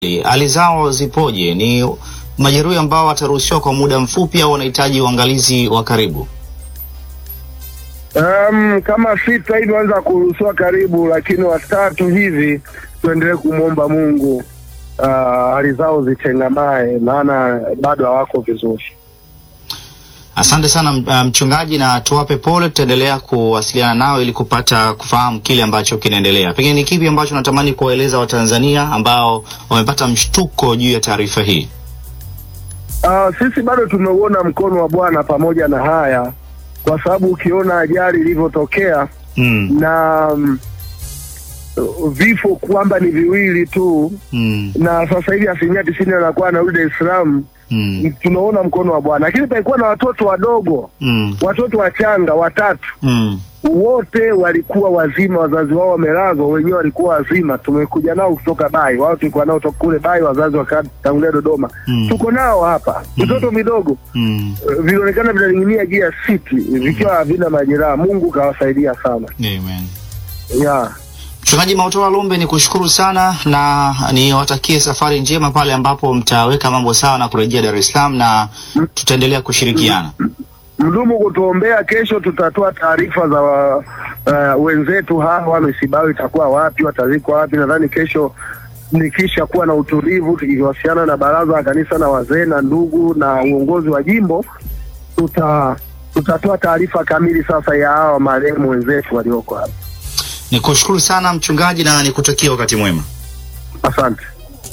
hali zao zipoje? Ni majeruhi ambao wataruhusiwa kwa muda mfupi au wanahitaji uangalizi wa karibu? Um, kama sita hivi wanaweza kuruhusiwa karibu, lakini watatu hivi tuendelee kumwomba Mungu uh, hali zao zitengamae, maana bado hawako vizuri. Asante sana m- mchungaji, na tuwape pole. Tutaendelea kuwasiliana nao ili kupata kufahamu kile ambacho kinaendelea. Pengine ni kipi ambacho natamani kuwaeleza Watanzania ambao wamepata mshtuko juu ya taarifa hii? Uh, sisi bado tumeuona mkono wa Bwana pamoja na haya, kwa sababu ukiona ajali ilivyotokea Mm, na um, vifo kwamba ni viwili tu, mm, na sasa hivi asilimia tisini anakuwa anarudi Dar es Salaam, mm, tunaona mkono wa Bwana. Lakini palikuwa na watoto wadogo, mm, watoto wachanga watatu mm. wote walikuwa wazima, wazazi wao wamelazwa, wenyewe walikuwa wazima. Tumekuja nao kutoka Bai, wao tulikuwa nao toka kule Bai, wazazi wakatangulia Dodoma. Mm. Tuko nao hapa, vitoto vidogo Mm. eh, vilionekana vinaning'inia juu ya siti vikiwa havina majeraha. Mungu kawasaidia sana Amen. yeah. Mchungaji Mautola Lumbe, ni kushukuru sana na niwatakie safari njema pale ambapo mtaweka mambo sawa na kurejea Dar es Salaam, na tutaendelea kushirikiana. Mdumu kutuombea. Kesho tutatoa taarifa za uh, wenzetu hawa, misiba yao itakuwa wapi, watazikwa wapi. Nadhani kesho nikisha kuwa na utulivu, tukiwasiliana na baraza la kanisa na wazee na ndugu na uongozi wa jimbo, tuta tutatoa taarifa kamili sasa ya hawa marehemu wenzetu walioko hapa. Ni kushukuru sana mchungaji na nikutakie wakati mwema. Asante.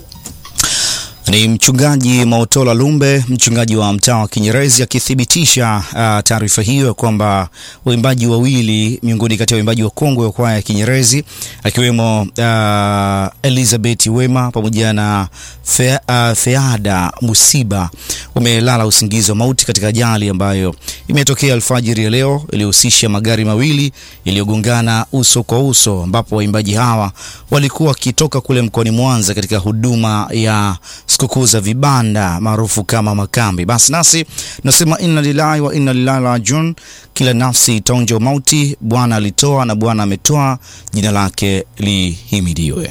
Ni mchungaji Mautola Lumbe, mchungaji wa mtaa wa Kinyerezi, akithibitisha uh, taarifa hiyo ya kwamba waimbaji wawili miongoni kati ya waimbaji wa kongwe wa kwaya ya Kinyerezi akiwemo uh, Elizabeth Wema pamoja na Fe, uh, Feada Musiba wamelala usingizi wa mauti katika ajali ambayo imetokea alfajiri ya leo iliyohusisha magari mawili yaliyogongana uso kwa uso, ambapo waimbaji hawa walikuwa wakitoka kule mkoani Mwanza katika huduma ya sikukuu za vibanda maarufu kama makambi. Basi nasi tunasema inna lillahi wa inna ilaihi rajiun. Kila nafsi itaonja mauti, Bwana alitoa na Bwana ametoa, jina lake lihimidiwe.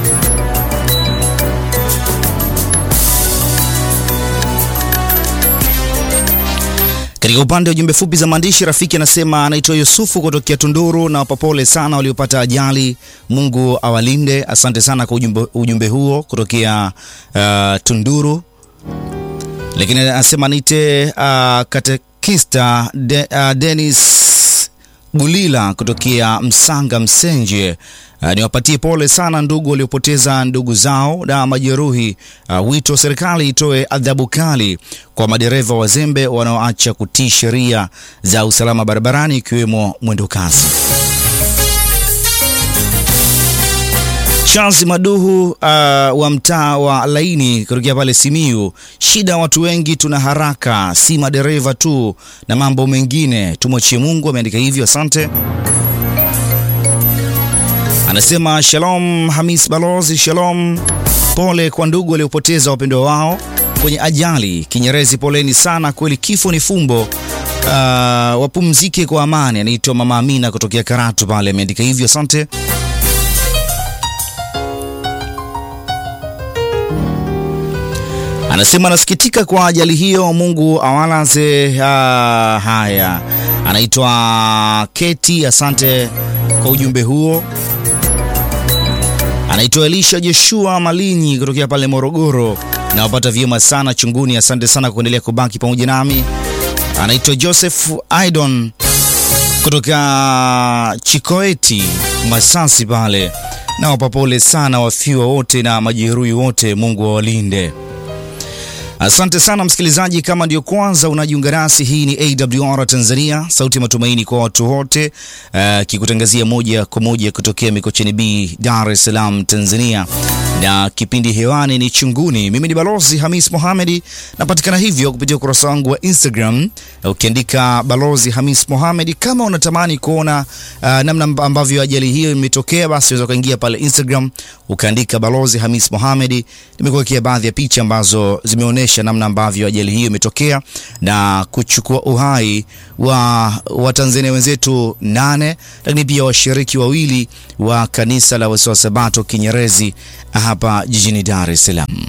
Katika upande wa jumbe fupi za maandishi, rafiki anasema anaitwa Yusufu kutokea Tunduru na wapapole sana waliopata ajali, Mungu awalinde. Asante sana kwa ujumbe, ujumbe huo kutokea uh, Tunduru. Lakini anasema niite uh, katekista de, uh, Dennis Gulila kutokea Msanga Msenje. Uh, niwapatie pole sana ndugu waliopoteza ndugu zao na majeruhi. Uh, wito wa serikali itoe adhabu kali kwa madereva wazembe wanaoacha kutii sheria za usalama barabarani ikiwemo mwendo kasi. Charles Maduhu uh, wa mtaa wa Laini kutokea pale Simiyu. Shida watu wengi tuna haraka, si madereva tu na mambo mengine, tumwachie Mungu. Ameandika hivyo, asante. Anasema shalom, Hamis Balozi, shalom. Pole kwa ndugu waliopoteza wapendwa wao kwenye ajali Kinyerezi, poleni sana kweli, kifo ni fumbo. Uh, wapumzike kwa amani. Anaitwa Mama Amina kutokea Karatu pale, ameandika hivyo, asante. Anasema anasikitika kwa ajali hiyo, Mungu awalaze. Uh, haya, anaitwa Keti, asante kwa ujumbe huo. Anaitwa Elisha Joshua Malinyi kutokea pale Morogoro, nawapata vyema sana chunguni, asante sana kuendelea kubaki pamoja nami. Anaitwa Joseph Aidon kutoka Chikoeti Masasi pale, nawapa pole sana wafiwa wote na majeruhi wote, Mungu awalinde. Asante sana msikilizaji, kama ndio kwanza unajiunga nasi, hii ni AWR Tanzania, sauti ya matumaini kwa watu wote, uh, kikutangazia moja kwa moja kutokea Mikocheni B, Dar es Salaam, Tanzania, na kipindi hewani ni Chunguni. Mimi ni Balozi Hamis Mohamedi, napatikana hivyo kupitia ukurasa wangu wa Instagram ukiandika Balozi Hamis Mohamedi. Kama unatamani kuona uh, namna ambavyo ajali hiyo imetokea, basi unaweza ukaingia pale Instagram ukaandika Balozi Hamis Mohamedi. Nimekuwekea baadhi ya picha ambazo zimeonyesha namna ambavyo ajali hiyo imetokea na kuchukua uhai wa Watanzania wenzetu nane, lakini pia washiriki wawili wa kanisa la Wasabato Kinyerezi hapa hapa jijini Dar es Salaam.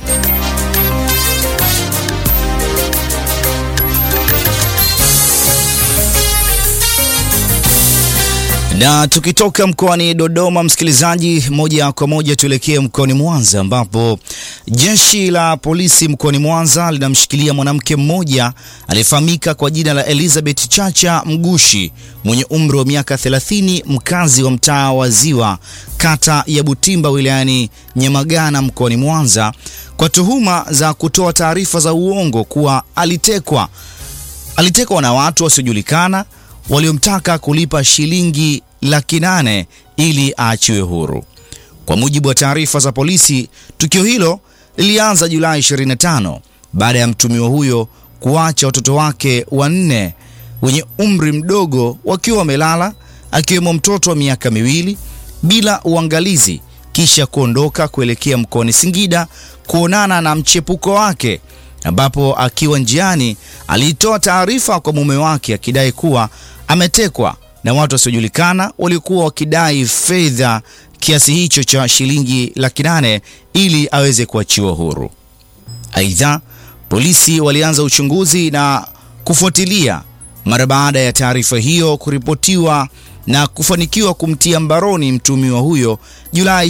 Na tukitoka mkoani Dodoma, msikilizaji, moja kwa moja tuelekee mkoani Mwanza ambapo jeshi la polisi mkoani Mwanza linamshikilia mwanamke mmoja aliyefahamika kwa jina la Elizabeth Chacha Mgushi mwenye umri wa miaka 30, mkazi wa mtaa wa Ziwa, kata ya Butimba, wilayani Nyamagana mkoani Mwanza kwa tuhuma za kutoa taarifa za uongo kuwa alitekwa alitekwa na watu wasiojulikana waliomtaka kulipa shilingi laki nane ili aachiwe huru. Kwa mujibu wa taarifa za polisi, tukio hilo lilianza Julai 25 baada ya mtumiwa huyo kuacha watoto wake wanne wenye umri mdogo wakiwa wamelala, akiwemo mtoto wa miaka miwili bila uangalizi, kisha kuondoka kuelekea mkoani Singida kuonana na mchepuko wake ambapo akiwa njiani alitoa taarifa kwa mume wake akidai kuwa ametekwa na watu wasiojulikana waliokuwa wakidai fedha kiasi hicho cha shilingi laki nane ili aweze kuachiwa huru. Aidha, polisi walianza uchunguzi na kufuatilia mara baada ya taarifa hiyo kuripotiwa na kufanikiwa kumtia mbaroni mtumiwa huyo Julai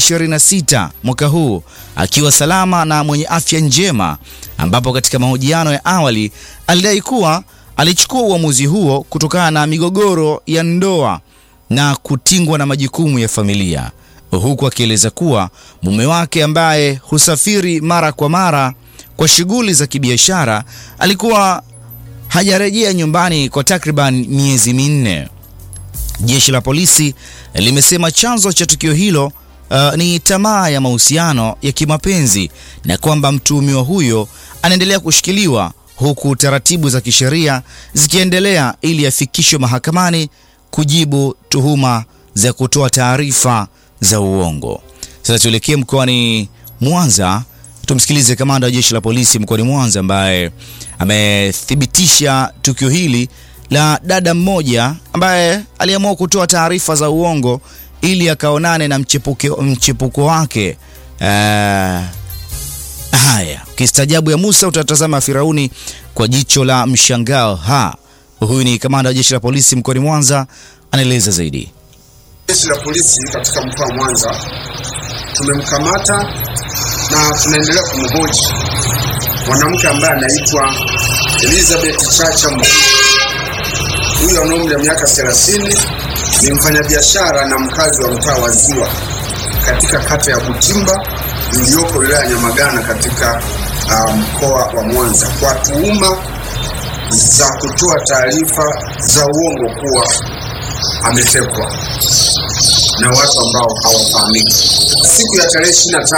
26 mwaka huu akiwa salama na mwenye afya njema, ambapo katika mahojiano ya awali alidai kuwa alichukua uamuzi huo kutokana na migogoro ya ndoa na kutingwa na majukumu ya familia, huku akieleza kuwa mume wake ambaye husafiri mara kwa mara kwa shughuli za kibiashara alikuwa hajarejea nyumbani kwa takriban miezi minne. Jeshi la polisi limesema chanzo cha tukio hilo uh, ni tamaa ya mahusiano ya kimapenzi na kwamba mtuhumiwa huyo anaendelea kushikiliwa huku taratibu za kisheria zikiendelea ili afikishwe mahakamani kujibu tuhuma za kutoa taarifa za uongo. Sasa tuelekee mkoani Mwanza, tumsikilize kamanda wa jeshi la polisi mkoani Mwanza ambaye amethibitisha tukio hili la dada mmoja ambaye aliamua kutoa taarifa za uongo ili akaonane na mchepuko, mchepuko wake. Uh, haya kistajabu ya Musa utatazama Firauni kwa jicho la mshangao. Ha, huyu ni kamanda wa jeshi la polisi mkoani Mwanza, anaeleza zaidi. Jeshi la polisi katika mkoa wa Mwanza tumemkamata na tunaendelea kumhoji mwanamke ambaye anaitwa Elizabeth Chacha Mgushi. Huyu ana umri wa miaka 30, ni mfanyabiashara na mkazi wa mtaa wa Ziwa katika kata ya Butimba iliyoko wilaya ya Nyamagana katika uh, mkoa wa Mwanza kwa tuhuma za kutoa taarifa za uongo kuwa ametekwa na watu ambao hawafahamiki. Siku ya tarehe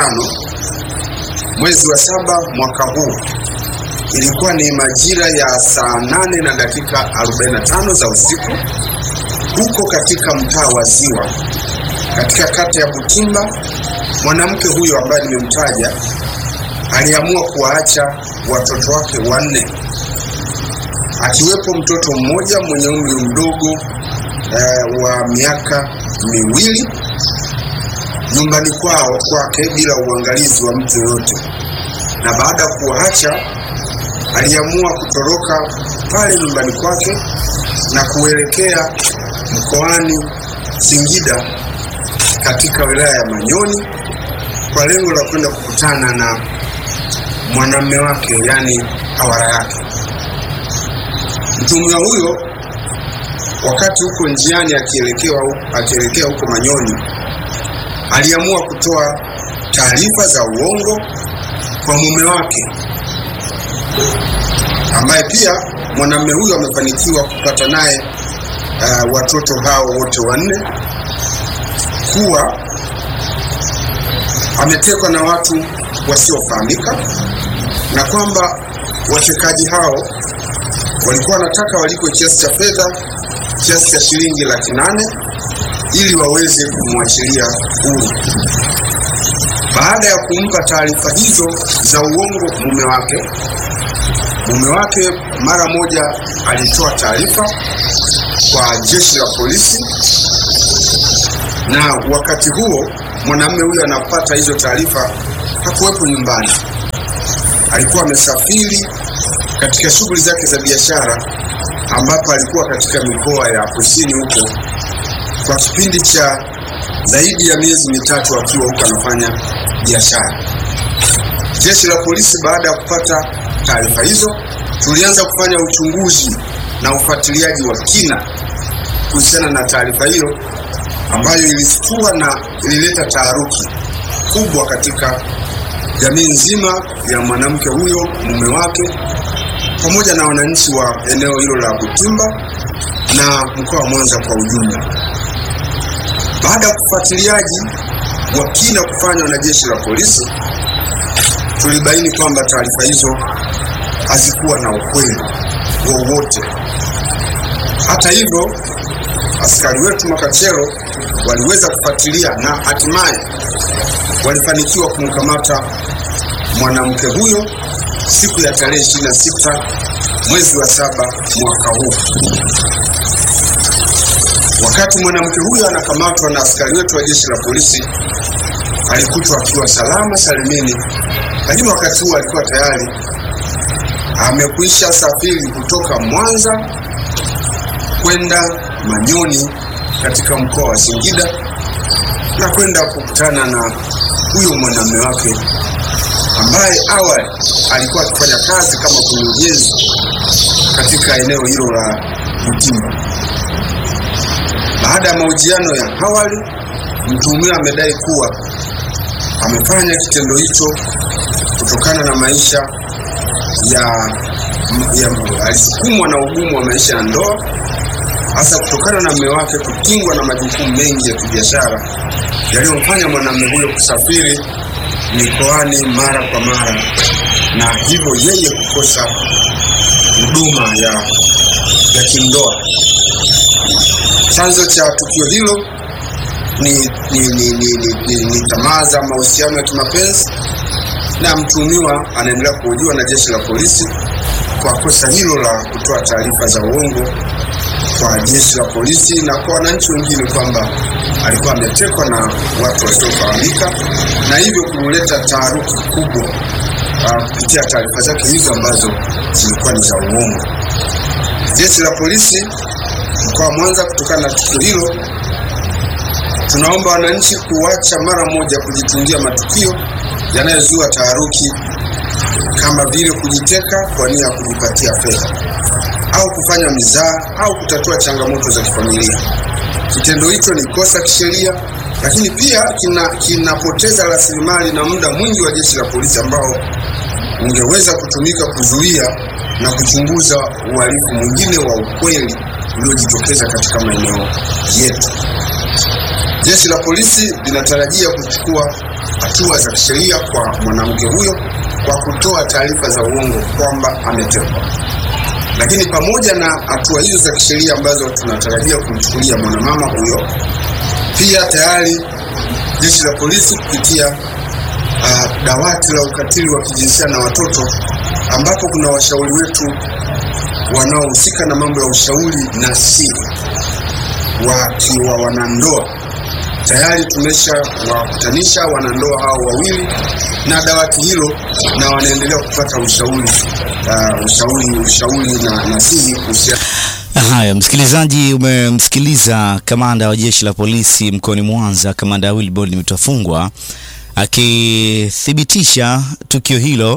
25 mwezi wa saba mwaka huu ilikuwa ni majira ya saa nane na dakika 45 za usiku huko katika mtaa wa Ziwa katika kata ya Butimba. Mwanamke huyo ambaye nimemtaja aliamua kuwaacha watoto wake wanne akiwepo mtoto mmoja mwenye umri mdogo eh, wa miaka miwili nyumbani kwao kwake bila uangalizi wa mtu yoyote, na baada ya kuwaacha aliamua kutoroka pale nyumbani kwake na kuelekea mkoani Singida katika wilaya ya Manyoni kwa lengo la kwenda kukutana na mwanamume wake, yaani hawara yake. Mtuhumiwa huyo wakati huko njiani akielekea akielekea huko Manyoni aliamua kutoa taarifa za uongo kwa mume wake ambaye pia mwanamume huyo amefanikiwa kupata naye uh, watoto hao wote wanne kuwa ametekwa na watu wasiofahamika na kwamba watekaji hao walikuwa wanataka walipwe kiasi cha fedha kiasi cha shilingi laki nane ili waweze kumwachilia huru. Baada ya kumpa taarifa hizo za uongo mume wake, mume wake mara moja alitoa taarifa kwa jeshi la polisi, na wakati huo mwanamume huyo anapata hizo taarifa hakuwepo nyumbani, alikuwa amesafiri katika shughuli zake za biashara, ambapo alikuwa katika mikoa ya kusini huko kwa kipindi cha zaidi ya miezi mitatu akiwa huko anafanya biashara. Jeshi la polisi baada ya kupata taarifa hizo, tulianza kufanya uchunguzi na ufuatiliaji wa kina kuhusiana na taarifa hiyo ambayo ilistua na ilileta taharuki kubwa katika jamii nzima ya mwanamke huyo, mume wake, pamoja na wananchi wa eneo hilo la Butimba na mkoa wa Mwanza kwa ujumla. Baada ya ufuatiliaji wa kina kufanywa na jeshi la polisi, tulibaini kwamba taarifa hizo hazikuwa na ukweli wowote. Hata hivyo, askari wetu Makachero waliweza kufuatilia na hatimaye walifanikiwa kumkamata mwanamke huyo siku ya tarehe 26 mwezi wa saba mwaka huu. Wakati mwanamke huyo anakamatwa na askari wetu wa jeshi la polisi, alikutwa akiwa salama salimini, lakini wakati huo alikuwa tayari amekwisha safiri kutoka Mwanza kwenda Manyoni katika mkoa wa Singida na kwenda kukutana na huyo mwanamume wake ambaye awali alikuwa akifanya kazi kama kwenye ujenzi katika eneo hilo la Butimba. Baada ya mahojiano ya awali, mtuhumiwa amedai kuwa amefanya kitendo hicho kutokana na maisha ya, ya alisukumwa na ugumu wa maisha ya ndoa, hasa kutokana na mume wake kutingwa na majukumu mengi ya kibiashara yaliyomfanya mwanamume huyo kusafiri mikoani mara kwa mara na hivyo yeye kukosa huduma ya, ya kindoa. Chanzo cha tukio hilo ni, ni, ni, ni, ni, ni, ni tamaa za mahusiano ya kimapenzi na mtuhumiwa anaendelea kuhojiwa na jeshi la polisi kwa kosa hilo la kutoa taarifa za uongo kwa jeshi la polisi na kwa wananchi wengine kwamba alikuwa ametekwa na watu wasiofahamika na hivyo kuleta taharuki kubwa uh, kupitia taarifa zake hizo ambazo zilikuwa ni za uongo. Jeshi la polisi mkoa wa Mwanza, kutokana na tukio hilo, tunaomba wananchi kuacha mara moja kujitungia matukio yanayozua taharuki kama vile kujiteka kwa nia ya kujipatia fedha au kufanya mizaa au kutatua changamoto za kifamilia. Kitendo hicho ni kosa kisheria, lakini pia kina kinapoteza rasilimali na muda mwingi wa jeshi la polisi ambao ungeweza kutumika kuzuia na kuchunguza uhalifu mwingine wa ukweli uliojitokeza katika maeneo yetu. Jeshi la polisi linatarajia kuchukua hatua za kisheria kwa mwanamke huyo kwa kutoa taarifa za uongo kwamba ametekwa. Lakini pamoja na hatua hizo za kisheria ambazo tunatarajia kumchukulia mwanamama huyo, pia tayari jeshi la polisi kupitia uh, dawati la ukatili wa kijinsia na watoto, ambapo kuna washauri wetu wanaohusika na mambo ya ushauri na siri wakiwa wanandoa tayari tumesha wakutanisha wanandoa hao wawili na dawati hilo, na wanaendelea kupata ushauri uh, ushauri ushauri na nasihi kuhusiana Haya, msikilizaji, umemsikiliza kamanda wa jeshi la polisi mkoani Mwanza, kamanda Wilbrod Mutafungwa akithibitisha tukio hilo,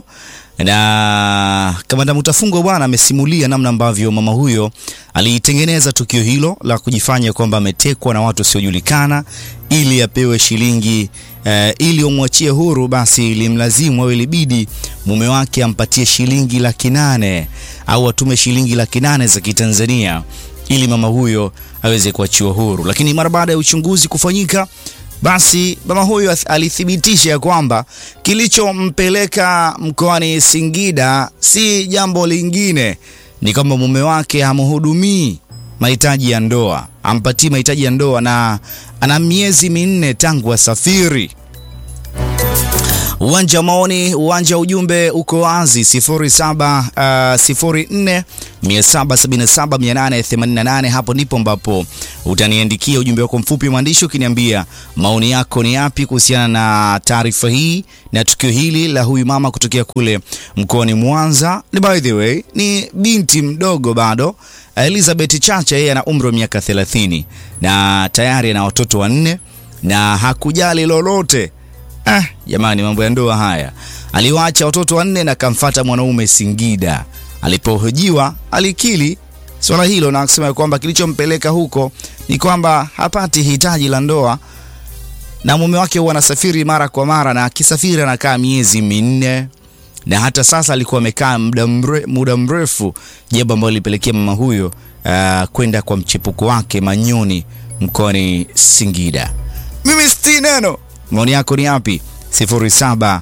na kamanda Mutafungwa bwana amesimulia namna ambavyo mama huyo alitengeneza tukio hilo la kujifanya kwamba ametekwa na watu wasiojulikana ili apewe shilingi eh, ili umwachie huru, basi ilimlazimu au ilibidi mume wake ampatie shilingi laki nane au atume shilingi laki nane za Kitanzania ili mama huyo aweze kuachiwa huru. Lakini mara baada ya uchunguzi kufanyika, basi mama huyo alithibitisha ya kwamba kilichompeleka mkoani Singida si jambo lingine, ni kwamba mume wake hamhudumii mahitaji ya ndoa, ampatii mahitaji ya ndoa na ana miezi minne tangu asafiri. Uwanja wa maoni, uwanja wa ujumbe uko wazi 07 uh, 04 777 888. Hapo ndipo ambapo utaniandikia ujumbe wako mfupi mwandishi ukiniambia maoni yako ni yapi kuhusiana na taarifa hii na tukio hili la huyu mama kutokea kule mkoani Mwanza. Ni by the way, ni binti mdogo bado Elizabeth Chacha, yeye ana umri wa miaka 30 na tayari ana watoto wanne na hakujali lolote. Ah, jamani, mambo ya ndoa haya. Aliwaacha watoto wanne na kamfata mwanaume Singida. Alipohojiwa alikili swala hilo na kusema kwamba kilichompeleka huko ni kwamba hapati hitaji la ndoa na mume wake huwa anasafiri mara kwa mara, na akisafiri anakaa miezi minne na hata sasa alikuwa amekaa muda mre, muda mrefu, jambo ambalo lilipelekea mama huyo uh, kwenda kwa mchepuko wake Manyoni mkoani Singida. Mimi sti neno, maoni yako ni yapi? 0704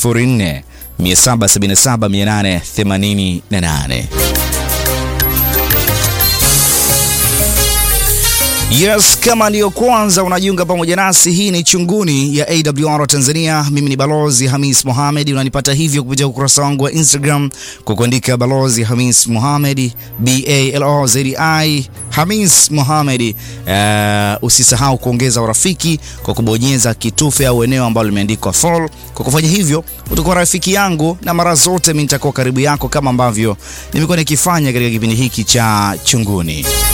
777 888. Yes, kama ndiyo kwanza unajiunga pamoja nasi, hii ni Chunguni ya AWR Tanzania. Mimi ni Balozi Hamis Mohamed. Unanipata hivyo kupitia ukurasa wangu wa Instagram kwa kuandika Balozi Hamis Mohamed, B A L O Z I Hamis Mohamed. Uh, usisahau kuongeza urafiki kwa kubonyeza kitufe au eneo ambalo limeandikwa follow. Kwa kufanya hivyo utakuwa rafiki yangu na mara zote mimi nitakuwa karibu yako kama ambavyo nimekuwa nikifanya katika kipindi hiki cha Chunguni.